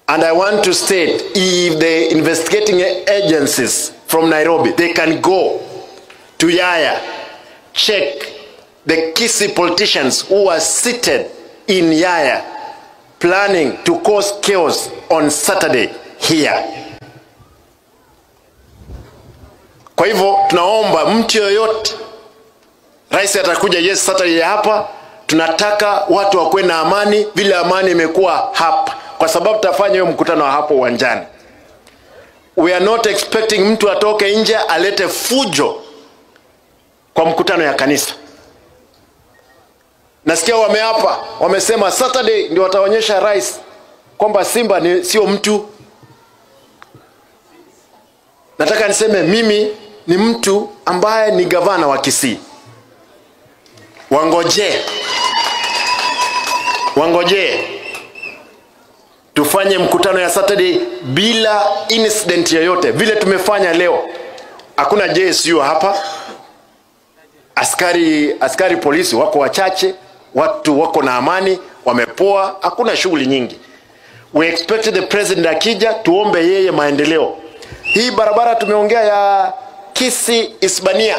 And I want to state if the investigating agencies from Nairobi, they can go to Yaya, check the Kisi politicians who are seated in Yaya planning to cause chaos on Saturday here. Kwa hivyo tunaomba mtu yoyote, rais atakuja yes Saturday hapa, tunataka watu wakuwe na amani vile amani imekuwa hapa, kwa sababu tutafanya hiyo mkutano wa hapo uwanjani. We are not expecting mtu atoke nje alete fujo kwa mkutano ya kanisa. Nasikia wameapa, wamesema Saturday ndio wataonyesha rais kwamba Simba ni sio mtu. Nataka niseme mimi ni mtu ambaye ni gavana wa Kisii. Wangojee, wangojee tufanye mkutano ya Saturday bila incident yoyote, vile tumefanya leo. Hakuna JSU hapa, askari askari polisi wako wachache, watu wako na amani, wamepoa, hakuna shughuli nyingi. We expect the president akija, tuombe yeye maendeleo. Hii barabara tumeongea ya Kisi Isbania,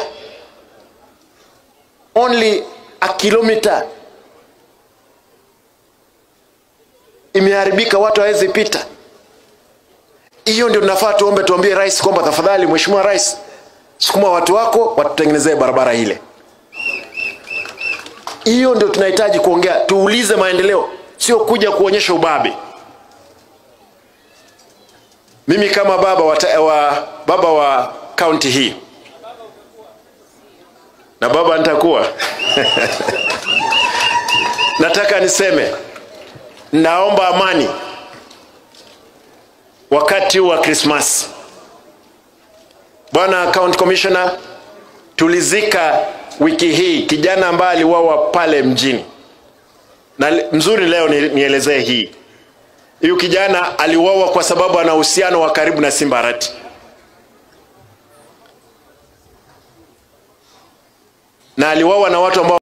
only a kilometer imeharibika, watu hawezi pita. Hiyo ndio tunafaa tuombe, tuambie rais kwamba tafadhali, mheshimiwa rais, sukuma watu wako watutengenezee barabara ile. Hiyo ndio tunahitaji kuongea, tuulize maendeleo, sio kuja kuonyesha ubabe. Mimi kama baba wa, ta- wa baba wa kaunti hii na baba nitakuwa nataka niseme, naomba amani wakati wa Krismasi. Bwana County Commissioner, tulizika wiki hii kijana ambaye aliuawa pale mjini, na le- mzuri leo ni- nielezee hii. Huyu kijana aliuawa kwa sababu ana uhusiano wa karibu na Simba Arati. na aliuawa na watu ambao